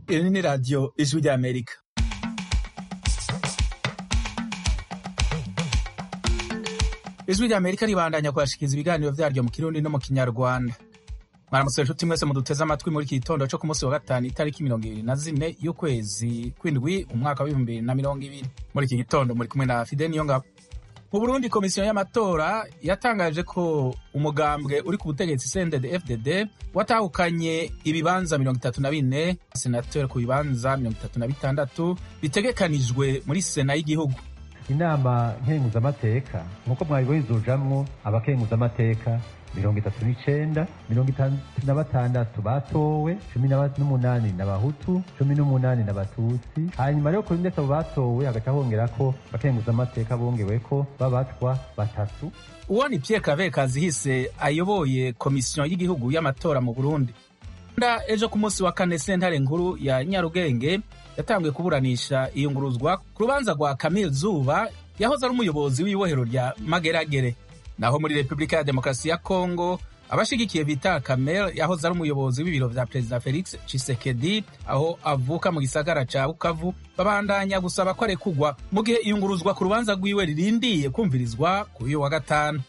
Iri ni radiyo ijwi ry'Amerika. Ijwi ry'Amerika ribandanya kubashikiriza ibiganiro vyaryo mu Kirundi no mu Kinyarwanda. Mwaramutse nshuti mwese muduteze amatwi muri iki gitondo co ku munsi wa gatanu itariki mirongo ibiri na zine y'ukwezi kw'indwi umwaka w'ibihumbi bibiri na mirongo ibiri. Muri iki gitondo muri kumwe na Fide Niyongabo. Mu Burundi komisiyo y'amatora yatangaje ko umugambwe uri ku butegetsi CNDD FDD watahukanye ibibanza mirongo itatu na bine senateri ku bibanza mirongo itatu na bitandatu bitegekanijwe muri sena y'igihugu inama nkenguzamateka nk'uko mwabibonye izujamwo abakenguzamateka mirongo itatu n'icenda mirongo itandatu na batandatu batowe cumi n'umunani n'abahutu cumi n'umunani n'abatutsi hanyuma rero kuri ndetse abo batowe hagaca hongerako abakenguzamateka bongeweko b'abatwa batatu uwo ni Pierre Claver Kazihise ayoboye komisiyo y'igihugu y'amatora mu Burundi nda ejo ku munsi wa kane sentare nkuru ya Nyarugenge yatanguye kuburanisha iyunguruzwa ku rubanza rwa Camille Zuba yahoze ari umuyobozi w'ibohero rya Mageragere naho muri Repubulika ya Demokarasi ya Kongo abashigikiye bita Kamel yahoze ari umuyobozi w'ibiro vya Perezida Felix Tshisekedi aho avuka mu gisagara ca Bukavu babandanya gusaba ko arekugwa mu gihe iyunguruzwa ku rubanza rwiwe ririndiye kumvirizwa kuri uyu wa gatanu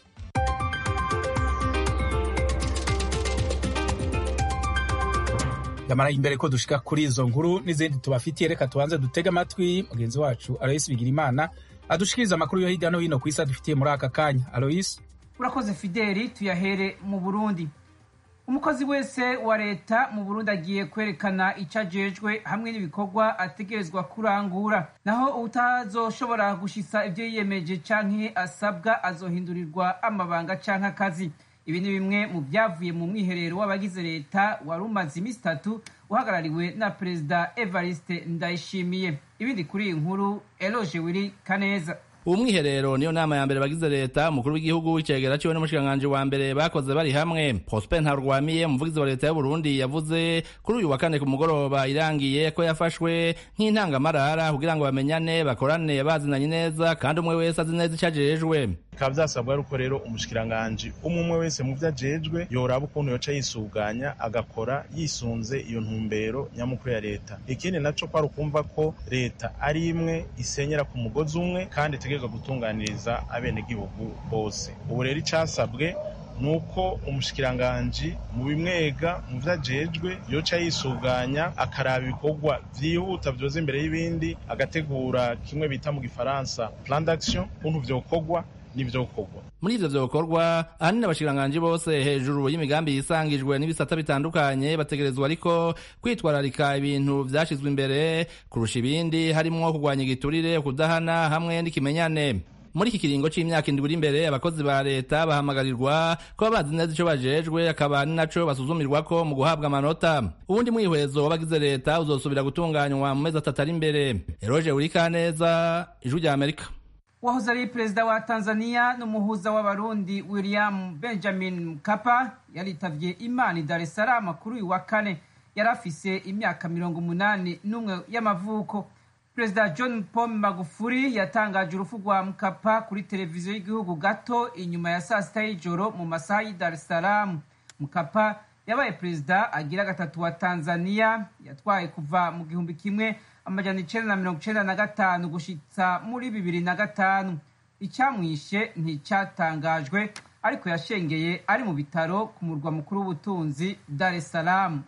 yamara imbere ko dushika kuri izo nkuru n'izindi tubafitiye reka tubanze dutege amatwi mugenzi wacu Alois Bigirimana adushikiriza amakuru yo hirya no hino ku isi adufitiye muri aka kanya Alois urakoze fideli tuyahere mu burundi umukozi wese wa leta mu burundi agiye kwerekana icyo ajejwe hamwe n'ibikorwa ategerezwa kurangura naho utazoshobora gushisa ibyo yiyemeje canke asabwa azohindurirwa amabanga canke akazi ibi ni bimwe mu byavuye mu mwiherero w'abagize leta wari umaze iminsi itatu uhagarariwe na perezida evariste ndayishimiye ibindi kuri iyi nkuru eloge wiri kaneza uwo mwiherero niyo nama ya mbere bagize leta umukuru w'igihugu icegera ciwe n'umushikiranganji wa mbere bakoze bari hamwe prosper ntarwamiye umuvugizi wa leta y'uburundi yavuze kuri uyu wa kane ku mugoroba irangiye ko yafashwe nk'intangamarara kugira ngo bamenyane bakorane bazinanye neza kandi umwe wese azi neza ico ajejwe bikaba vyasabwa yuko rero umushikiranganji umwe umwe wese mu vyo ajejwe yoraba ukuntu yoca yisuganya agakora yisunze iyo ntumbero nyamukuru ya leta ikindi naco kwari ukumva ko leta ari imwe isenyera ku mugozi umwe kandi itegerezwa gutunganiriza abenegihugu bose ubu rero icasabwe nuko umushikiranganji mu bimwega mu vyo ajejwe yoca yisuganya akaraba ibikorwa vyihuta vyoza imbere y'ibindi agategura kimwe bita mu gifaransa plan d'action ukuntu vyokorwa n'ivyokorwa muri ivyo vyokorwa ahanini abashikiranganji bose hejuru y'imigambi yisangijwe n'ibisata bitandukanye bategerezwa ariko kwitwararika ibintu vyashizwe imbere kurusha ibindi harimwo kurwanya igiturire kudahana hamwe n'ikimenyane muri iki kiringo c'imyaka indwi iri imbere abakozi ba leta bahamagarirwa kuba bazi neza ico bajejwe akaba ari naco basuzumirwako mu guhabwa amanota uwundi mwihwezo w'abagize leta uzosubira gutunganywa mu mezi atatu ari imbere eroje urikaneza ijwi rya amerika wahoze ari perezida wa tanzania n'umuhuza w'abarundi william benjamin mkapa yaritavye imana i dar es salaam kuri uyu wa kane yari afise imyaka mirongo umunani n'umwe y'amavuko perezida john paul magufuri yatangaje urupfu rwa mkapa kuri televiziyo y'igihugu gato inyuma ya saa sita y'ijoro mu masaha y'i dar es salaam mkapa yabaye perezida agira gatatu wa tanzania yatwaye kuva mu gihumbi kimwe amajana icenda na mirongo icenda na gatanu gushitsa muri bibiri na gatanu icyamwishe nticyatangajwe ariko yashengeye ari mu bitaro ku murwa mukuru w'ubutunzi dar es salaam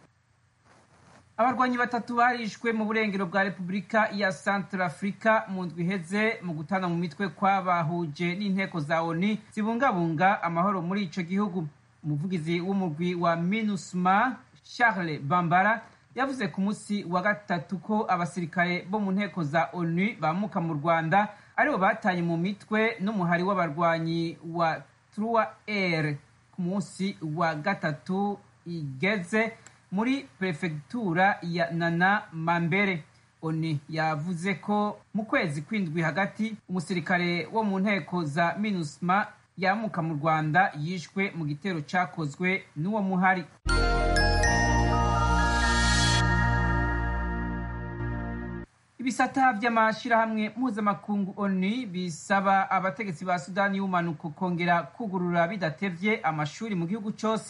abarwanyi batatu barishwe mu burengero bwa repubulika ya central africa mu ndwi iheze mu gutana mu mitwe kwabahuje n'inteko za oni zibungabunga amahoro muri ico gihugu umuvugizi w'umurwi wa minusma charles bambara yavuze ku munsi wa gatatu ko abasirikare bo mu nteko za onu bamuka mu rwanda aribo batanye mu mitwe n'umuhari w'abarwanyi wa trua air ku munsi wa gatatu igeze muri perefegitura ya nana mambere oni yavuze ko mu kwezi kw'indwi hagati umusirikare wo mu nteko za minusma yamuka mu rwanda yishwe mu gitero cakozwe n'uwo muhari ibisata vy'amashirahamwe mpuzamakungu oni bisaba abategetsi ba sudani y'umanuko kongera kugurura bidatevye amashuri mu gihugu cose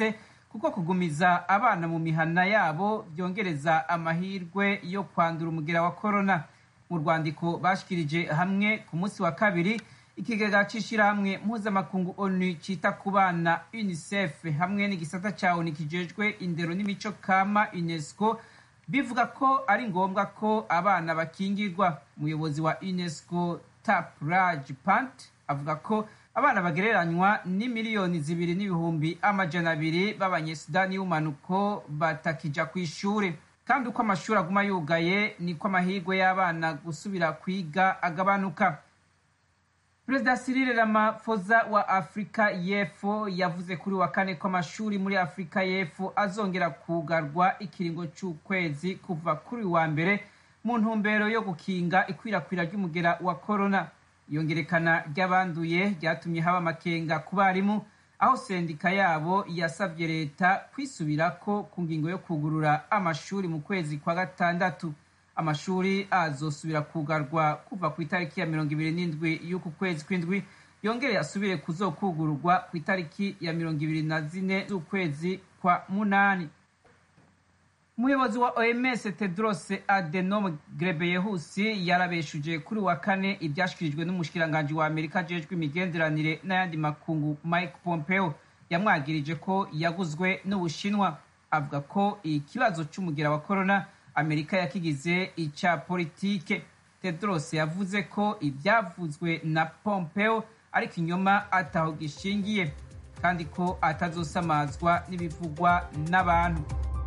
kuko kugumiza abana mu mihana yabo byongereza amahirwe yo kwandura umugera wa korona mu rwandiko bashikirije hamwe ku munsi wa kabiri ikigega c'ishirahamwe mpuzamakungu onu cita ku bana unicef hamwe n'igisata ca onu kijejwe indero n'imico kama unesco bivuga ko ari ngombwa ko abana bakingirwa umuyobozi wa unesco tapraj pant avuga ko abana bagereranywa ni miliyoni zibiri n'ibihumbi amajana abiri b'abanyesudani y'umanuko batakija ku ishure kandi uko amashuri aguma yugaye niko amahirwe y'abana gusubira kwiga agabanuka perezida Cyril Ramaphosa wa afurika y'epfo yavuze kuri wa kane ko amashuri muri afurika y'epfo azongera kugarwa ikiringo c'ukwezi kuva kuri wa mbere mu ntumbero yo gukinga ikwirakwira ry'umugera wa korona iyongerekana ry'abanduye ryatumye haba amakenga ku barimu aho sendika yabo yasabye leta kwisubirako ku ngingo yo kugurura amashuri mu kwezi kwa gatandatu amashuri azosubira kugarwa kuva ku itariki ya mirongo ibiri n'indwi y'uku kwezi kw'indwi yongere asubire kuzokugururwa ku itariki ya mirongo ibiri na zine z'ukwezi kwa munani umuyobozi wa oms tedros adenom grebeyehusi yarabeshuje kuri wa kane ibyashyikirijwe n'umushikiranganji wa amerika ajejwe imigenderanire n'ayandi makungu mike pompeo yamwagirije ko yaguzwe n'ubushinwa avuga ko ikibazo c'umugira wa korona amerika yakigize ica politike tedros yavuze ko ibyavuzwe na pompeo ari ikinyoma ataho gishingiye kandi ko atazosamazwa n'ibivugwa n'abantu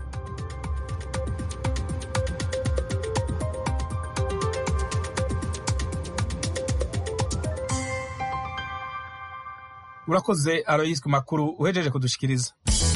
urakoze aroyisi ku makuru uhejeje kudushikiriza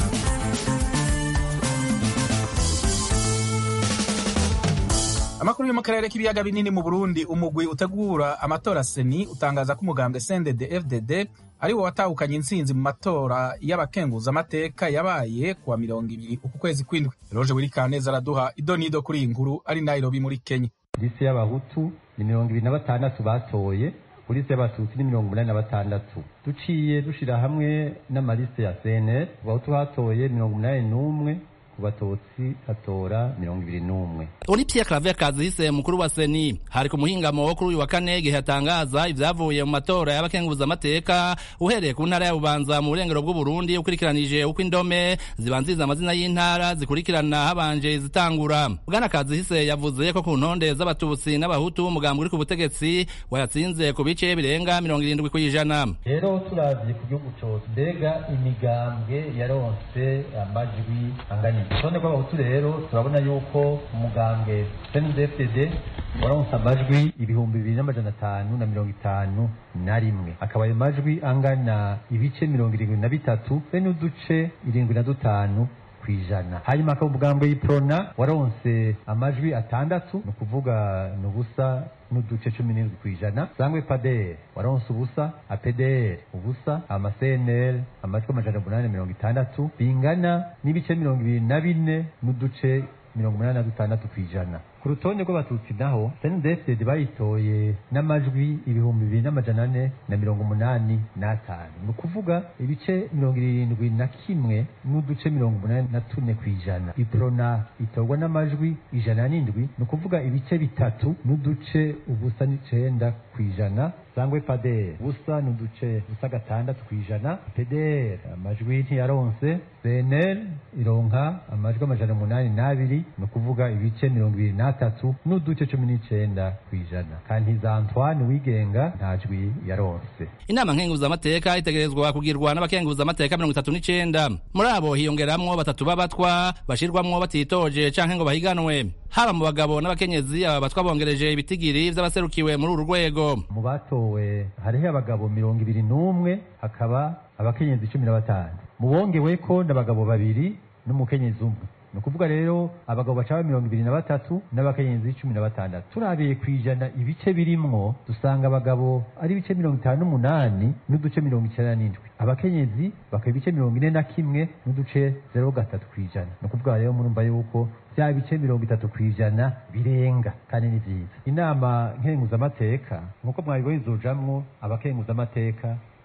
amakuru yo mu karere k'ibiyaga binini mu burundi umugwi utegura amatora seni utangaza ko umugambwe sendede fdd ari wo watahukanye intsinzi mu matora y'abakenguzamateka yabaye kuwa mirongo ibiri uku kwezi kw'indwi roje wirikaneza araduha idonido kuri iyi nkuru ari nairobi muri kenya lisi y'abahutu ni mirongo ibiri na batandatu batoye polisi y'abatutsi ni mirongo umunani na batandatu duciye dushira hamwe n'amaliste ya cnl ku bahutu hatoye mirongo umunani n'umwe ku batutsi hatora mirongo ibiri n'umwe uri Pierre Claver Kazihise mukuru wa Seni hari ku muhingamo wo kuri uyu wa kane igihe atangaza ivyavuye mu matora y'abakenguza amateka uhereye ku ntara ya Bubanza mu burengero bw'u Burundi ukurikiranije uko indome zibanziriza amazina y'intara zikurikirana habanje izitangura Bwana Kazihise yavuze ko ku ntonde z'abatutsi n'abahutu umugambi uri ku butegetsi wayatsinze ku bice birenga mirongo irindwi kw'ijana rero turavye ku gihugu cose mbega imigambwe yaronse amajwi angana urutonde rw'abahutu rero turabona yuko umugambwe cndfdd waronse amajwi ibihumbi bibiri n'amajana atanu na mirongo itanu na rimwe akaba ayo majwi angana ibice mirongo irindwi na bitatu be n'uduce irindwi na dutanu kwijana hanyuma akaba umugambwe y'iprona waronse amajwi atandatu ni ukuvuga ni ubusa n'uduce cumi n'indwi kwijana sangwe padere waronse ubusa apdr ubusa ama cnl amajwi amajana umunani mirongo itandatu bingana n'ibice mirongo ibiri na bine n'uduce mirongo umunani na dutandatu kwijana ku rutonde rw'abatutsi naho cndfd bayitoye n'amajwi ibihumbi bibiri n'amajana ane na mirongo umunani n'atanu ni ukuvuga ibice mirongo irindwi na kimwe n'uduce mirongo umunani na tune kwijana iprona itorwa n'amajwi ijana n'indwi ni ukuvuga ibice bitatu n'uduce ubusa n'icenda kwijana sangwe padere ubusa n'uduce busa gatandatu kwijana pdr amajwi ntiyaronse cnl ironka amajwi amajana umunani n'abiri ni ukuvuga ibice mirongo ibiri n'atatu n'uduce cumi n'icenda kwijana kantiza antoine wigenga nta jwi yaronse inama nkenguzamateka itegerezwa kugirwa n'abakenguzamateka mirongo itatu n'icenda muri abo hiyongeramwo batatu b'abatwa bashirwamwo batitoje canke ngo bahiganwe haba mu bagabo n'abakenyezi aba batwa bongereje ibitigiri vy'abaserukiwe muri uru rwego mu batowe hariho abagabo mirongo ibiri n'umwe hakaba abakenyezi cumi na batanu mu bongeweko n'abagabo babiri n'umukenyezi umwe ni ukuvuga rero abagabo bacaba mirongo ibiri na batatu n'abakenyezi cumi na batandatu turabiye ku ijana ibice birimwo dusanga abagabo ari ibice mirongo itanu n'umunani n'uduce mirongo icyenda n'indwi abakenyezi bakaba ibice mirongo ine na kimwe n'uduce zero gatatu ku ijana ni ukuvuga rero murumva yuko bya bice mirongo itatu ku ijana birenga kandi ni byiza inama nkenguzamateka nk'uko mwabibonye izojamwo abakenguzamateka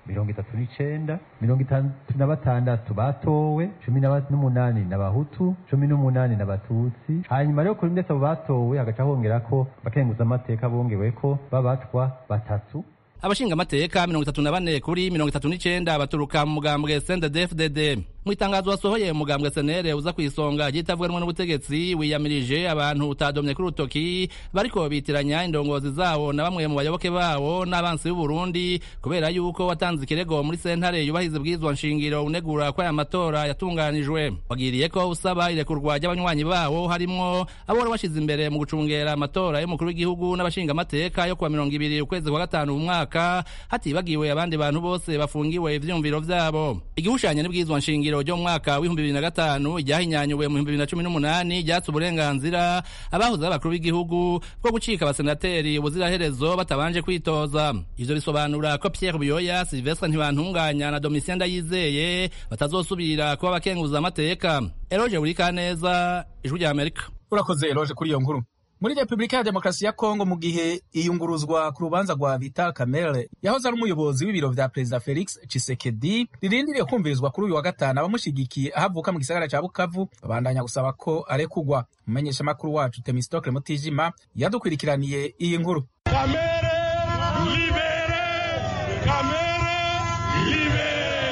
mirongo itatu n'icenda mirongo itandatu na batandatu batowe cumi n'umunani n'abahutu cumi n'umunani n'abatutsi hanyuma rero kuri ndetse abo batowe hagaca hongera ko abakenguzamateka bongeweko babatwa batatu abashingamateka mirongo itatu na bane kuri mirongo itatu n'icenda baturuka mu mugambwe CNDD-FDD mu itangazo wasohoye umugambwe senere uza ku isonga ryitavuganwa n'ubutegetsi wiyamirije abantu utadomye kuri urutoki bariko bitiranya indongozi zawo na bamwe mu bayoboke bawo n'abansi b'u Burundi kubera yuko watanze ikirego muri sentare yubahiriza bwizwa nshingiro unegura ko aya matora yatunganijwe wagiriye ko usaba irekurwa ry'abanywanyi bawo harimwo abo wari washize imbere mu gucungera amatora y'umukuru w'igihugu n'abashingamateka yo kuwa mirongo ibiri ukwezi kwa gatanu mu mwaka hatibagiwe abandi bantu bose bafungiwe ivyumviro vyabo igihushanye n'ibwizwa nshingiro ryo mu mwaka w'ibihumbi bibiri na gatanu ryahinyanyuwe mu bihumbi bibiri na cumi n'umunani ryatse uburenganzira abahoze ari abakuru b'igihugu bwo gucika abasenateri ubuziraherezo batabanje kwitoza ivyo bisobanura ko Pierre Buyoya Sylvestre Ntibantunganya na Domitien Ndayizeye batazosubira kuba abakenguza amateka Eroge Burikaneza ijwi rya Amerika urakoze Eroge kuri iyo nkuru muri repubulika ya demokarasi ya kongo mu gihe iyunguruzwa ku rubanza rwa vital kamere yahoze ari umuyobozi w'ibiro vya perezida felix chisekedi ririndiriye kumvirizwa kuri uyu wa gatanu abamushigikiye aho avuka mu gisagara ca bukavu babandanya gusaba ko arekugwa umumenyeshamakuru wacu temistokle mutijima yadukwirikiraniye iyi nkuru kamere libere kamere libere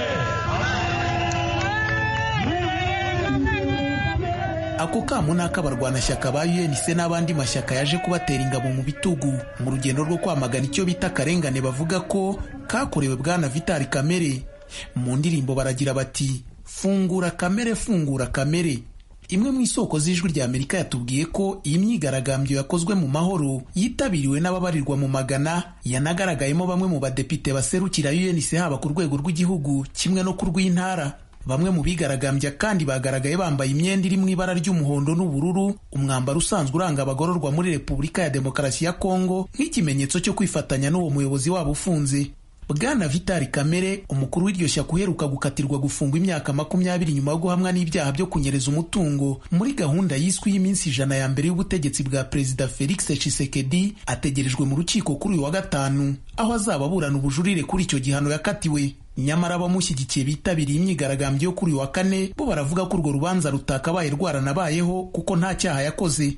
ako kamo ni ak'abarwanashyaka ba UNC n'abandi mashyaka yaje kubatera ingabo mu bitugu mu rugendo rwo kwamagana icyo bita akarengane bavuga ko kakorewe bwana Vitali Kamere mu ndirimbo baragira bati fungura kamere fungura kamere imwe mu isoko z'ijwi rya Amerika yatubwiye ko iyi myigaragambyo yakozwe mu mahoro yitabiriwe n'ababarirwa mu magana yanagaragayemo bamwe mu badepite baserukira UNC haba ku rwego rw'igihugu kimwe no ku rw'intara bamwe mu bigaragambya kandi bagaragaye bambaye imyenda iri mu ibara ry'umuhondo n'ubururu umwambaro usanzwe uranga abagororwa muri repubulika ya demokarasi ya kongo nk'ikimenyetso cyo kwifatanya n'uwo muyobozi wabo ufunze bwana vitali kamere umukuru w'iryo shyaka uheruka gukatirwa gufungwa imyaka makumyabiri nyuma yo guhamwa n'ibyaha byo kunyereza umutungo muri gahunda yiswe y'iminsi ijana ya mbere y'ubutegetsi bwa perezida felix tshisekedi ategerejwe mu rukiko kuri uyu wa gatanu aho azaba aburana ubujurire kuri icyo gihano yakatiwe nyamara abamushyigikiye bitabiriye imyigaragambyo yo kuri uyu wa kane bo baravuga ko urwo rubanza rutakabaye rwaranabayeho kuko nta cyaha yakoze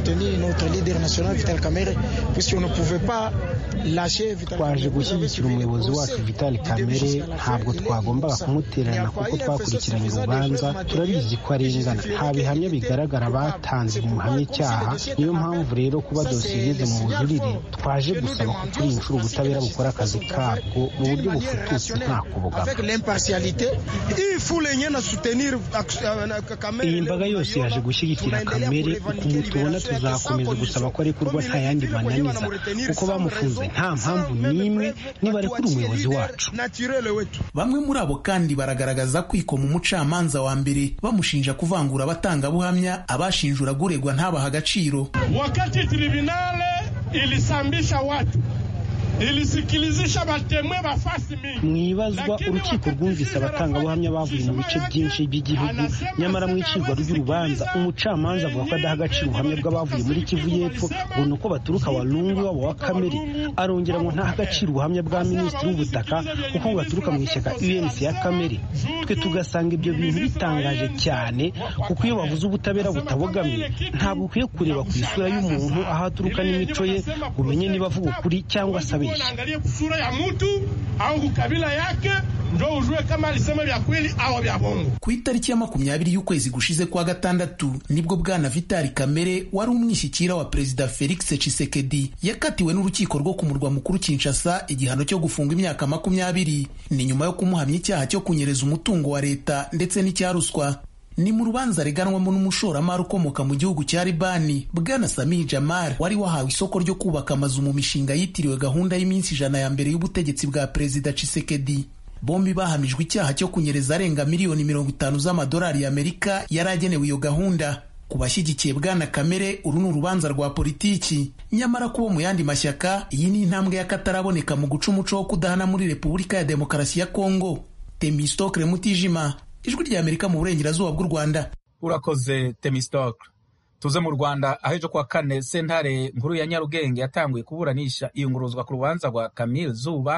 twaje gushyigikira umuyobozi wacu vitali kamere ntabwo twagombaga kumutererana kuko twakurikiranye urubanza turabizi ko arengana nta bihamya bigaragara batanze bimuhamya icyaha niyo mpamvu rero kuba dosiye igeze mu bujurire twaje gusaba ko turi inshuro ubutabera bukora akazi kabwo mu buryo bufututse nta iyi mbaga yose yaje gushyigikira kamere ukuntu tubona tuzakomeza gusaba ko arekurwa nta yandi mananiza kuko bamufunze nta mpamvu n'imwe niba arekura umuyobozi wacu bamwe muri abo kandi baragaragaza kwikoma umucamanza wa mbere bamushinja kuvangura abatangabuhamya abashinjura guregwa ntabaha agaciro wakati tribunale ilisambisha watu ilisikilizisha batemwe bafasi mingi mwibazwa urukiko rwumvise abatangabuhamya bavuye mu bice byinshi by'igihugu nyamara mu icirwa ry'urubanza umucamanza avuga ko adaha agaciro ubuhamya bw'abavuye muri kivu y'epfo ngo ni uko baturuka walungu wabo wa kamere arongera ngo ntaha agaciro ubuhamya bwa minisitiri w'ubutaka kuko ngo baturuka mu ishyaka unc ya kamere twe tugasanga ibyo bintu bitangaje cyane kuko iyo bavuze ubutabera butabogamye ntabwo ukwiye kureba ku isura y'umuntu aho aturuka n'imico ye ngo umenye niba avuga ukuri cyangwa se abeshya uangalie kusura ya mtu au kukabila yake ndo ujue kama alisema vya kweli au vya bongo. ku itariki ya makumyabiri y'ukwezi gushize kwa gatandatu nibwo bwana vitali kamere wari umwishyikira wa perezida felix tshisekedi yakatiwe n'urukiko rwo ku murwa mukuru kinshasa igihano cyo gufunga imyaka makumyabiri ni nyuma yo kumuhamya icyaha cyo kunyereza umutungo wa leta ndetse n'icya ruswa ni mu rubanza reganwamo n'umushoramari ukomoka mu gihugu cya libani bwana sami jamal wari wahawe isoko ryo kubaka amazu mu mishinga yitiriwe gahunda y'iminsi ijana ya mbere y'ubutegetsi bwa perezida Tshisekedi bombi bahamijwe icyaha cyo kunyereza arenga miliyoni mirongo itanu z'amadolari y'amerika yari agenewe iyo gahunda ku bashyigikiye bwana kamere uru ni urubanza rwa politiki nyamara kubo mu yandi mashyaka iyi ni intambwe y'akataraboneka mu guca umuco wo kudahana muri repubulika ya demokarasi ya kongo temistokre mutijima ijwi rya amerika mu burengerazuba bw'u rwanda urakoze temistokle tuze mu rwanda aho ejo kuwa kane sentare nkuru ya nyarugenge yatanguye kuburanisha iyunguruzwa ku rubanza rwa camille zuba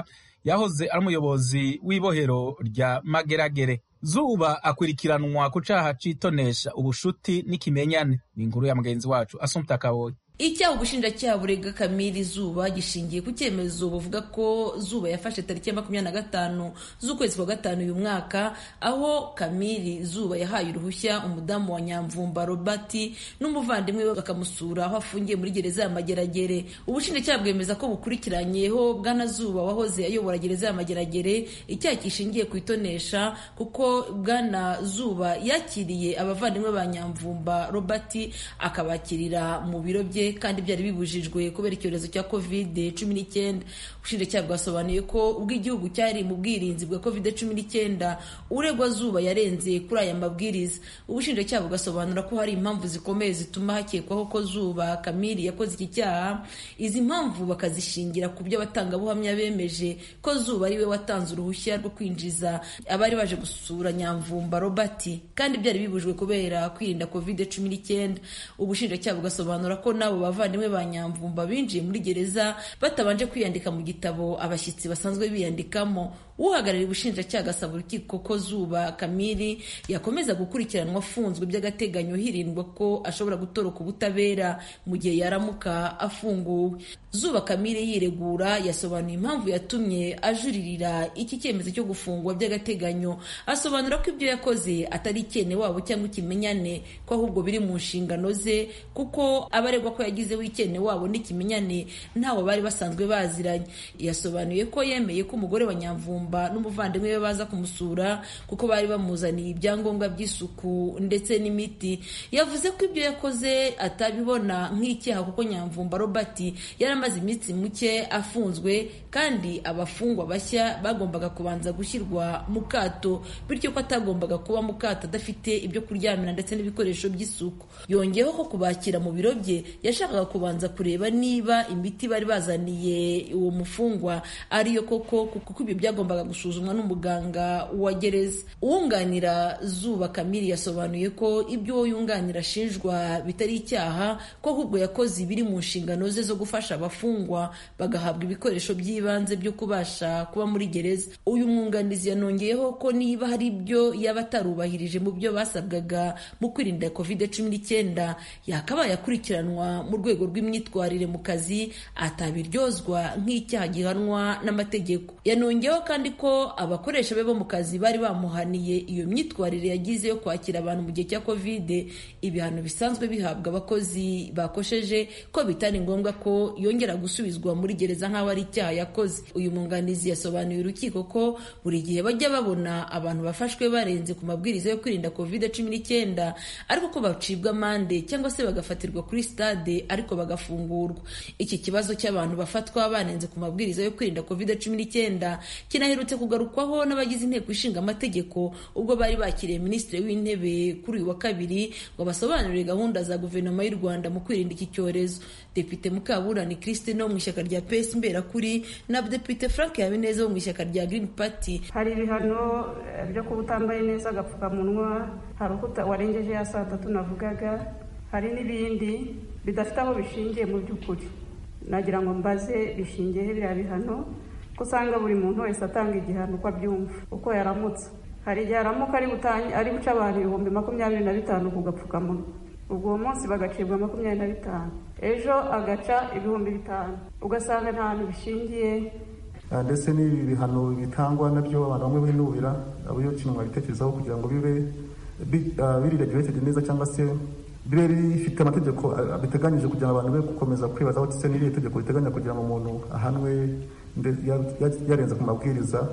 yahoze ari umuyobozi w'ibohero rya mageragere zuba akurikiranwa ku caha c'itonesha ubushuti n'ikimenyane ni inkuru ya mugenzi wacu asumta kaboyi icyaha ubushinjacyaha burega kamiri zuba gishingiye ku cyemezo buvuga ko zuba yafashe tariki ya makumyabiri na gatanu z'ukwezi kwa gatanu uyu mwaka aho kamiri zuba yahaye uruhushya umudamu wa nyamvumba robert n'umuvandimwe we bakamusura aho afungiye muri gereza ya mageragere ubushinjacyaha bwemeza ko bukurikiranyeho bwana zuba wahoze ayobora gereza ya mageragere icyaha kishingiye ku itonesha kuko bwana zuba yakiriye abavandimwe ba nyamvumba robert akabakirira mu biro bye kandi byari bibujijwe kubera icyorezo cya covid cumi n'icyenda ubushinjacyaha bwasobanuye ko ubwo igihugu cyari mu bwirinzi bwa covid cumi n'icyenda uregwa zuba yarenze kuri aya mabwiriza ubushinjacyaha bugasobanura ko hari impamvu zikomeye zituma hakekwaho ko zuba kamiri yakoze iki cyaha izi mpamvu bakazishingira ku byo abatangabuhamya bemeje ko zuba ari we watanze uruhushya rwo kwinjiza abari baje gusura nyamvumba robert kandi byari bibujijwe kubera kwirinda covid cumi n'icyenda ubushinjacyaha bugasobanura ko n'abo bavandimwe ba nyamvumba binjiye muri gereza batabanje kwiyandika mu gitabo abashyitsi basanzwe biyandikamo uhagarariye ubushinjacyaha agasaba urukiko ko zuba kamiri yakomeza gukurikiranwa afunzwe by'agateganyo hirindwa ko ashobora gutoroka ubutabera mu gihe yaramuka afunguwe zuba kamiri yiregura yasobanuye impamvu yatumye ajuririra iki cyemezo cyo gufungwa by'agateganyo asobanura ko ibyo yakoze atari ikene wabo cyangwa ikimenyane ko ahubwo biri mu nshingano ze kuko abaregwa ko yagizeho ikene wabo n'ikimenyane ntawo bari basanzwe baziranye yasobanuye ko yemeye ko umugore wa nyamvumba n'umuvandimwe we baza kumusura kuko bari bamuzaniye ibyangombwa by'isuku ndetse n'imiti yavuze ko ibyo yakoze atabibona nk'icyaha kuko nyamvumba robert yari amaze iminsi muke afunzwe kandi abafungwa bashya bagombaga kubanza gushyirwa mu kato bityo ko atagombaga kuba mu kato adafite ibyo kuryamira ndetse n'ibikoresho by'isuku yongeyeho ko kubakira mu biro bye yashakaga kubanza kureba niba imiti bari bazaniye uwo mufungwa ariyo koko kuko ibyo byagombaga gusuzumwa n'umuganga wa gereza uwunganira zuba kamiri yasobanuye ko ibyo uwo yunganira ashinjwa bitari icyaha ko ahubwo yakoze ibiri mu nshingano ze zo gufasha abafungwa bagahabwa ibikoresho by'ibanze byo kubasha kuba muri gereza uyu mwunganizi yanongeyeho ko niba hari ibyo yaba atarubahirije mu byo basabwaga mu kwirinda covid cumi n'icyenda yakabaye akurikiranwa mu rwego rw'imyitwarire mu kazi atabiryozwa nk'icyaha gihanwa n'amategeko yanongeyeho kandi ko abakoresha be bo mu kazi bari bamuhaniye iyo myitwarire yagize yo kwakira abantu mu gihe cya covid ibihano bisanzwe bihabwa abakozi bakosheje ko bitari ngombwa ko yongera gusubizwa muri gereza nk'aho ari icyaha yakoze uyu mwunganizi yasobanuye urukiko ko buri gihe bajya babona abantu bafashwe barenze ku mabwiriza yo kwirinda covid cumi n'icyenda ariko ko bacibwa amande cyangwa se bagafatirwa kuri stade ariko bagafungurwa iki kibazo cy'abantu bafatwa barenze ku mabwiriza yo kwirinda covid cumi n'icyenda kinaherutse kugarukwaho n'abagize inteko ishinga amategeko ubwo bari bakiriye minisitiri w'intebe kuri uyu wa kabiri ngo basobanurire gahunda za guverinoma y'u rwanda mu kwirinda iki cyorezo depite mukaburani christine wo mu ishyaka rya pes mberakuri na depite frank habineza wo mu ishyaka rya green party hari ibihano byo kuba utambaye neza agapfukamunwa hari uko warengeje ya saa tatu navugaga hari n'ibindi bidafite aho bishingiye mu by'ukuri nagira ngo mbaze bishingiye biriya bihano ko usanga buri muntu wese atanga igihano uko abyumva uko yaramutse hari igihe aramuka ari guca abantu ibihumbi makumyabiri na bitanu ku gapfukamunwa ubwo uwo munsi bagacibwa makumyabiri na bitanu ejo agaca ibihumbi bitanu ugasanga nta hantu bishingiye ndetse n'ibi bihano bitangwa nabyo abantu bamwe binubira iyo kintu mwabitekerezaho kugira ngo bibe biriregulated neza cyangwa se bibe bifite amategeko biteganyije kugira ngo abantu be gukomeza kwibaza aho se n'iriya tegeko riteganya kugira ngo umuntu ahanwe yarenze ku mabwiriza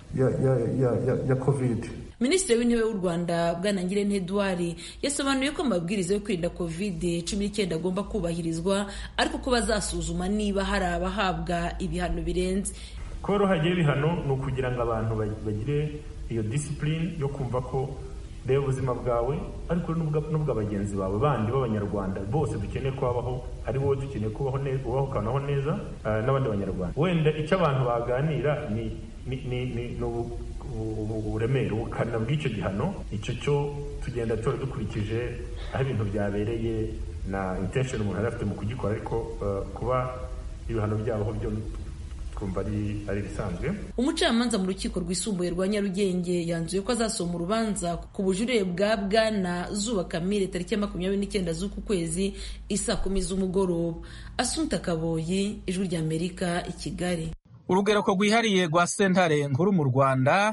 ya covid minisitiri w'intebe w'u rwanda bwana ngirente edouard yasobanuye ko amabwiriza yo kwirinda covid cumi n'icyenda agomba kubahirizwa ariko ko bazasuzuma niba hari abahabwa ibihano birenze kuba hagiye ibihano ni ukugira ngo abantu bagire iyo disipurine yo kumva ko reba ubuzima bwawe ariko n'ubwa bagenzi bawe bandi b'abanyarwanda bose dukeneye kubaho ari wowe dukeneye kubaho neza ubaho ukanaho neza n'abandi banyarwanda wenda icyo abantu baganira ni uburemere ubukana bw'icyo gihano icyo cyo tugenda tora dukurikije aho ibintu byabereye na intention umuntu yari afite mu kugikora ariko kuba ibihano byabaho byo twumva ari ari ibisanzwe umucamanza mu rukiko rwisumbuye rwa nyarugenge yanzuye ko azasoma urubanza ku bujurire bwa bwana zuba kamire tariki ya makumyabiri n'icyenda z'uku kwezi isaa kumi z'umugoroba asunta kaboyi ijwi ry'amerika i kigali urugereko rwihariye rwa sentare nkuru mu rwanda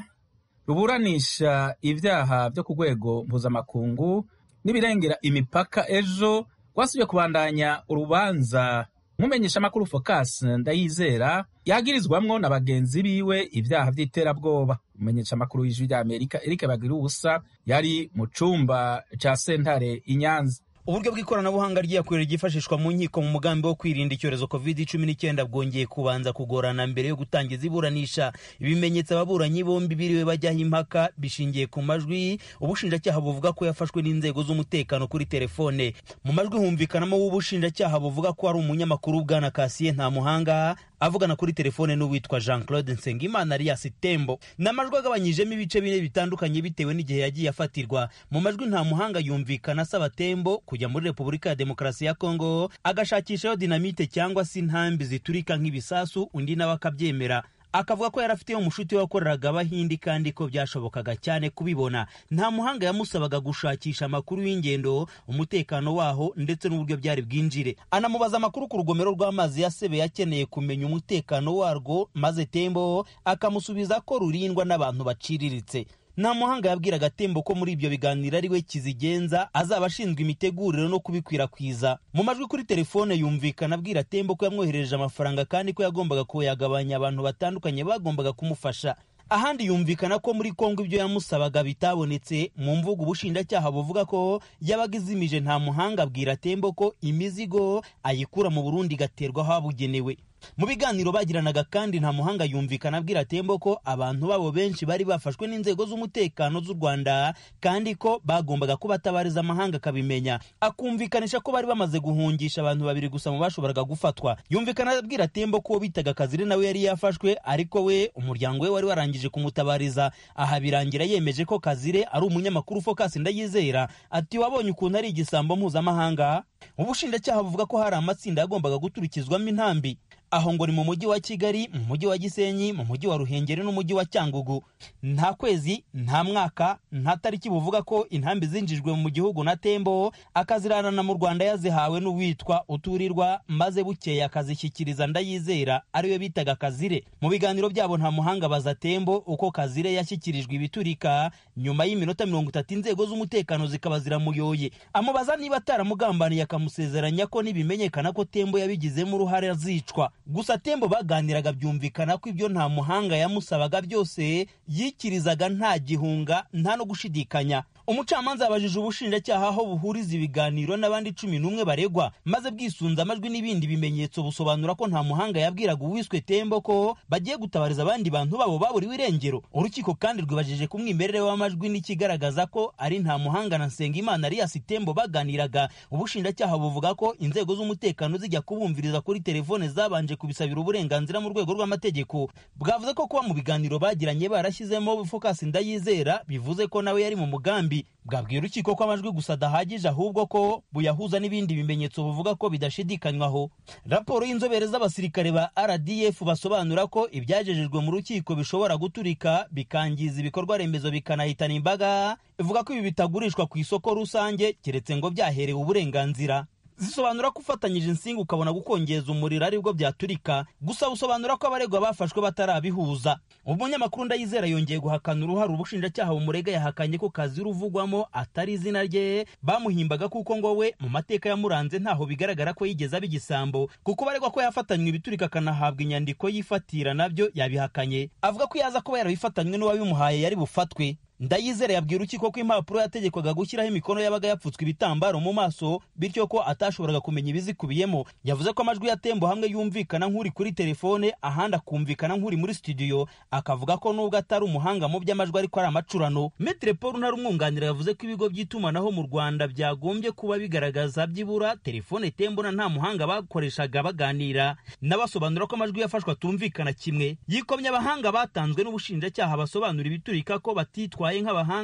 ruburanisha ibyaha byo ku rwego mpuzamakungu n'ibirengera imipaka ejo rwasubiye kubandanya urubanza nk'umenyeshamakuru focus ndayizera yagirizwamwo na bagenzi biwe ibyaha by'iterabwoba umumenyeshamakuru w'ijwi ry'amerika eric bagira ubusa yari mu cumba ca sentare i nyanza uburyo bw'ikoranabuhanga ryakorera ryifashishwa mu nkiko mu mugambi wo kwirinda icyorezo covid cumi n'icyenda bwongeye kubanza kugorana mbere yo gutangiza iburanisha ibimenyetso ababuranyi bombi biriwe bajyaho impaka bishingiye ku majwi ubushinjacyaha buvuga ko yafashwe n'inzego z'umutekano kuri telefone mu majwi humvikanamo w'ubushinjacyaha buvuga ko ari umunyamakuru bwana kasiye nta muhanga avugana kuri telefone n'uwitwa jean claude nsengimana alias tembo ni amajwi agabanyijemo ibice bine bitandukanye bitewe n'igihe yagiye afatirwa mu majwi nta muhanga yumvikana asaba tembo kujya muri repubulika ya demokarasi ya kongo agashakishayo dinamite cyangwa se intambi ziturika nk'ibisasu undi nawe akabyemera akavuga ko yari afiteyo umushuti wakoreraga abahindi kandi ko byashobokaga cyane kubibona nta muhanga yamusabaga gushakisha amakuru y'ingendo umutekano waho ndetse n'uburyo byari bwinjire anamubaza amakuru ku rugomero rw'amazi ya sebe yakeneye kumenya umutekano warwo maze tembo akamusubiza ko rurindwa n'abantu baciriritse nta muhanga yabwiraga tembo ko muri ibyo biganiro ari we kizigenza azaba ashinzwe imitegurire no kubikwirakwiza mu majwi kuri telefone yumvikana abwira tembo ko yamwoherereje amafaranga kandi ko yagombaga kuyagabanya abantu batandukanye bagombaga kumufasha ahandi yumvikana ko muri kongo ibyo yamusabaga bitabonetse mu mvugo ubushinjacyaha buvuga ko yabaga izimije nta muhanga abwira tembo ko imizigo ayikura mu burundi igaterwa aho habugenewe mu biganiro bagiranaga kandi nta muhanga yumvikana abwira tembo ko abantu babo benshi bari bafashwe n'inzego z'umutekano z'u rwanda kandi ko bagombaga kubatabariza amahanga akabimenya akumvikanisha ko bari bamaze guhungisha abantu babiri gusa mu bashoboraga gufatwa yumvikana abwira tembo ko bitaga kazire nawe yari yafashwe ariko we umuryango we wari warangije kumutabariza aha birangira yemeje ko kazire ari umunyamakuru focus ndayizera ati wabonye ukuntu ari igisambo mpuzamahanga ubushinjacyaha buvuga ko hari amatsinda yagombaga guturikizwamo intambi aho ngo ni mu mujyi wa kigali mu mujyi wa gisenyi mu mujyi wa ruhengeri n'umujyi wa cyangugu nta kwezi nta mwaka nta tariki buvuga ko intambi zinjijwe mu gihugu na tembo akaziranana mu rwanda yazihawe n'uwitwa uturirwa maze bukeye akazishyikiriza ndayizera ariwe bitaga kazire mu biganiro byabo nta muhanga baza tembo uko kazire yashyikirijwe ibiturika nyuma y'iminota mirongo itatu inzego z'umutekano zikaba ziramuyoye amubaza niba ataramugambaniye akamusezeranya ko nibimenyekana ko tembo yabigizemo uruhare azicwa gusa tembo baganiraga byumvikana ko ibyo nta muhanga yamusabaga byose yikirizaga nta gihunga nta no gushidikanya umucamanza yabajije ubushinjacyaha aho buhuriza ibiganiro n'abandi cumi n'umwe baregwa maze bwisunze amajwi n'ibindi bimenyetso busobanura ko nta muhanga yabwiraga uwiswe tembo ko bagiye gutabariza abandi bantu babo baburiwe irengero urukiko kandi rwibajije ku mwimerere w'amajwi n'ikigaragaza ko ari nta muhanga na nsengimana alias tembo baganiraga ubushinjacyaha buvuga ko inzego z'umutekano zijya kubumviriza kuri telefone zabanje kubisabira uburenganzira mu rwego rw'amategeko bwavuze ko kuba mu biganiro bagiranye barashyizemo focus ndayizera bivuze ko nawe yari mu mugambi bwabwiye urukiko ko amajwi gusa adahagije ahubwo ko buyahuza n'ibindi bimenyetso buvuga ko bidashidikanywaho raporo y'inzobere z'abasirikare ba rdf basobanura ko ibyagejejwe mu rukiko bishobora guturika bikangiza ibikorwa remezo bikanahitana imbaga ivuga ko ibi bitagurishwa ku isoko rusange keretse ngo byaherewe uburenganzira zisobanura ko ufatanyije insinga ukabona gukongeza umuriro aribwo byaturika gusa busobanura ko abaregwa bafashwe batarabihuza umunyamakuru ndayizera yongeye guhakana uruhare ubushinjacyaha bumurega yahakanye ko kazi ruvugwamo atari izina rye bamuhimbaga kuko ngo we mu mateka yamuranze ntaho bigaragara ko yigeze aba igisambo kuko baregwa ko yafatanywe ibiturika akanahabwa inyandiko yifatira nabyo yabihakanye avuga ko yaza kuba yarabifatanywe n'uwabimuhaye yari bufatwe ndayizere yabwira urukiko ko impapuro yategekwaga gushyiraho imikono yabaga yapfutswe ibitambaro mu maso bityo ko atashoboraga kumenya ibizikubiyemo yavuze ko amajwi ya tembo hamwe yumvikana nk'uri kuri telefone ahandi akumvikana nk'uri muri studio akavuga ko nubwo atari umuhanga mu by'amajwi ariko ari amacurano metre paul ntari umwunganira yavuze ko ibigo by'itumanaho mu rwanda byagombye kuba bigaragaza byibura telefone tembo na nta muhanga bakoreshaga baganira n'abasobanura ko amajwi yafashwe atumvikana kimwe yikomye abahanga batanzwe n'ubushinjacyaha basobanura ibiturika ko batitwa bitwaye nk'abahanga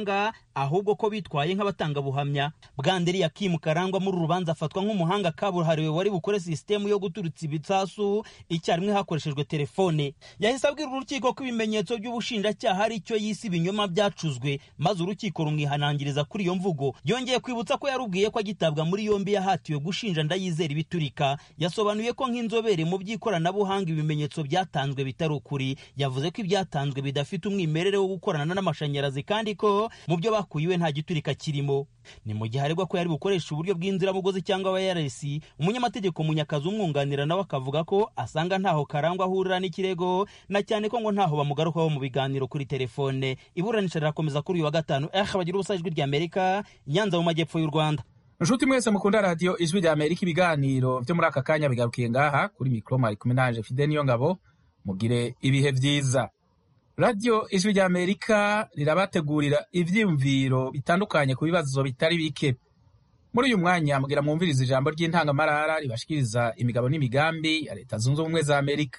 ahubwo ko bitwaye nk'abatangabuhamya bwanderi yakimu karangwa muri uru rubanza afatwa nk'umuhanga kabuhariwe wari bukore sisitemu yo guturutsa ibisasu icyarimwe hakoreshejwe telefone yahise abwira urukiko ko ibimenyetso by'ubushinjacyaha ari icyo yise ibinyoma byacuzwe maze urukiko rumwihanangiriza kuri iyo mvugo yongeye kwibutsa ko yarubwiye ko agitabwa muri yombi yahatiwe gushinja ndayizera ibiturika yasobanuye ko nk'inzobere mu by'ikoranabuhanga ibimenyetso byatanzwe bitari ukuri yavuze ko ibyatanzwe bidafite umwimerere wo gukorana n'amashanyarazi kandi ko mu byo bakuyiwe nta giturika kirimo ni mu gihe aregwa ko yari bukoresha uburyo bw'inziramugozi cyangwa wireless umunyamategeko munyakazi umwunganira nawe akavuga ko asanga ntaho karangwa ahurira n'ikirego na cyane ko ngo ntaho bamugarukaho mu biganiro kuri telefone iburanisha rirakomeza kuri uyu wa gatanu eh bagira ubusa ijwi rya amerika nyanza mu majyepfo y'u rwanda nshuti mwese mukunda radiyo ijwi rya amerika ibiganiro byo muri aka kanya bigarukiye ngaha kuri mikoro mari kumwe naje fide niyo ngabo mugire ibihe byiza radiyo ijwi rya amerika rirabategurira ibyiyumviro bitandukanye ku bibazo bitari bike muri uyu mwanya mugira mwumviriza ijambo ry'intangamarara ribashikiriza imigabo n'imigambi ya leta zunze ubumwe za amerika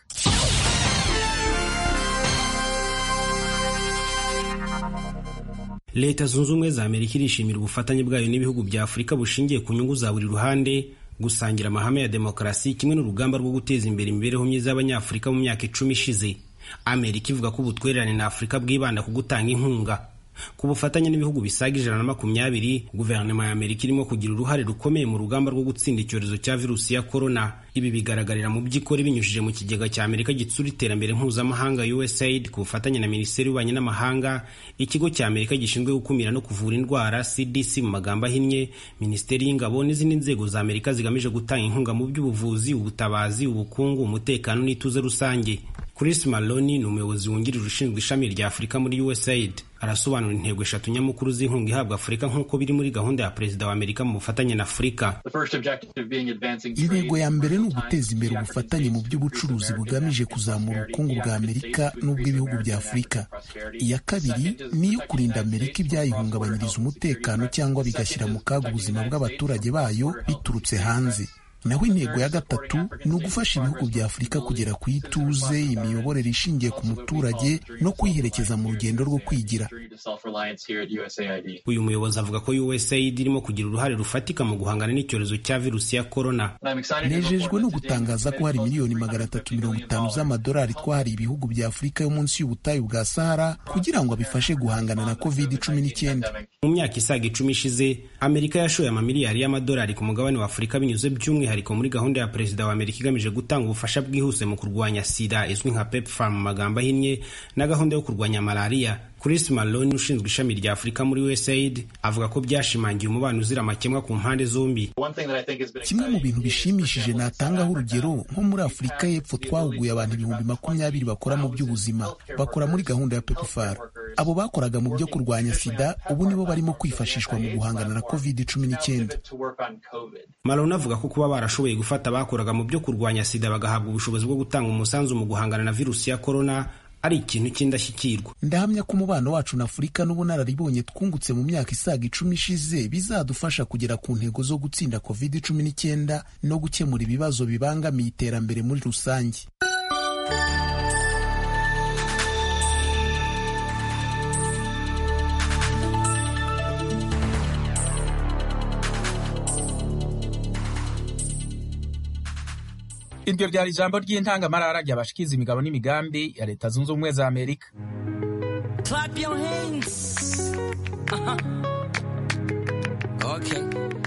leta zunze ubumwe za amerika irishimira ubufatanye bwayo n'ibihugu bya afurika bushingiye ku nyungu za buri ruhande gusangira amahame ya demokarasi kimwe n'urugamba rwo guteza imbere imibereho myiza y'abanyafurika mu myaka icumi ishize amerika ivuga ko ubutwererane na afurika bwibanda ku gutanga inkunga ku bufatanye n'ibihugu bisaga ijana na makumyabiri guverinoma ya amerika irimo kugira uruhare rukomeye mu rugamba rwo gutsinda icyorezo cya virusi ya korona ibi bigaragarira mu by'ikora binyujije mu kigega cya amerika gitsura iterambere mpuzamahanga usaid ku bufatanye na minisiteri y'ububanyi n'amahanga ikigo cya amerika gishinzwe gukumira no kuvura indwara cdc mu magambo ahinnye minisiteri y'ingabo n'izindi nzego za amerika zigamije gutanga inkunga mu by'ubuvuzi ubutabazi ubukungu umutekano n'ituze rusange chris maloni ni umuyobozi wungirije ushinzwe ishami rya afurika muri usaid arasobanura intego eshatu nyamukuru z'inkunga ihabwa afurika nk'uko biri muri gahunda ya perezida wa amerika mu bufatanye na afurika intego ya mbere ni uguteza imbere ubufatanye mu by'ubucuruzi bugamije kuzamura ubukungu bwa amerika n'ubw'ibihugu bya afurika iya kabiri ni iyo kurinda amerika ibyayihungabanyiriza umutekano cyangwa bigashyira mu kaga ubuzima bw'abaturage bayo biturutse hanze naho intego ya gatatu ni ugufasha ibihugu bya afurika kugera ku ituze imiyoborere ishingiye ku muturage no kwiherekeza mu rugendo rwo kwigira uyu muyobozi avuga ko usaid irimo kugira uruhare rufatika mu guhangana n'icyorezo cya virusi ya korona nejejwe no gutangaza ko hari miliyoni magana atatu mirongo itanu z'amadolari twahariye ibihugu bya afurika yo munsi y'ubutayu bwa sahara kugira ngo bifashe guhangana na covid cumi n'icyenda mu myaka isaga icumi ishize amerika yashoye amamiliyari y'amadolari ku mugabane wa afurika binyuze by'umwihariko muri gahunda ya perezida wa amerika igamije gutanga ubufasha bwihuse mu kurwanya sida izwi nka pepfar mu magambo ahinnye na gahunda yo kurwanya malariya chris malone ushinzwe ishami rya afurika muri usaid avuga ko byashimangiye umubano uzira amakemwa ku mpande zombi kimwe mu bintu bishimishije natangaho urugero nko muri afurika y'epfo twahuguye abantu ibihumbi makumyabiri bakora mu by'ubuzima bakora muri gahunda ya pepfar abo bakoraga mu byo kurwanya sida ubu nibo barimo kwifashishwa mu guhangana na covid cumi n'icyenda malone avuga ko kuba barashoboye gufata abakoraga mu byo kurwanya sida bagahabwa ubushobozi bwo gutanga umusanzu mu guhangana na virusi ya korona ari ikintu cy'indashyikirwa ndahamya ko umubano wacu na afurika n'ubunararibonye twungutse mu myaka isaga icumi ishize bizadufasha kugera ku ntego zo gutsinda covid cumi n'icyenda no gukemura ibibazo bibangamiye iterambere muri rusange iryo ryari ijambo ry'intangamarara ryabashikiza imigabo n'imigambi ya leta zunze ubumwe za amerika Clap your hands. Uh-huh. Okay.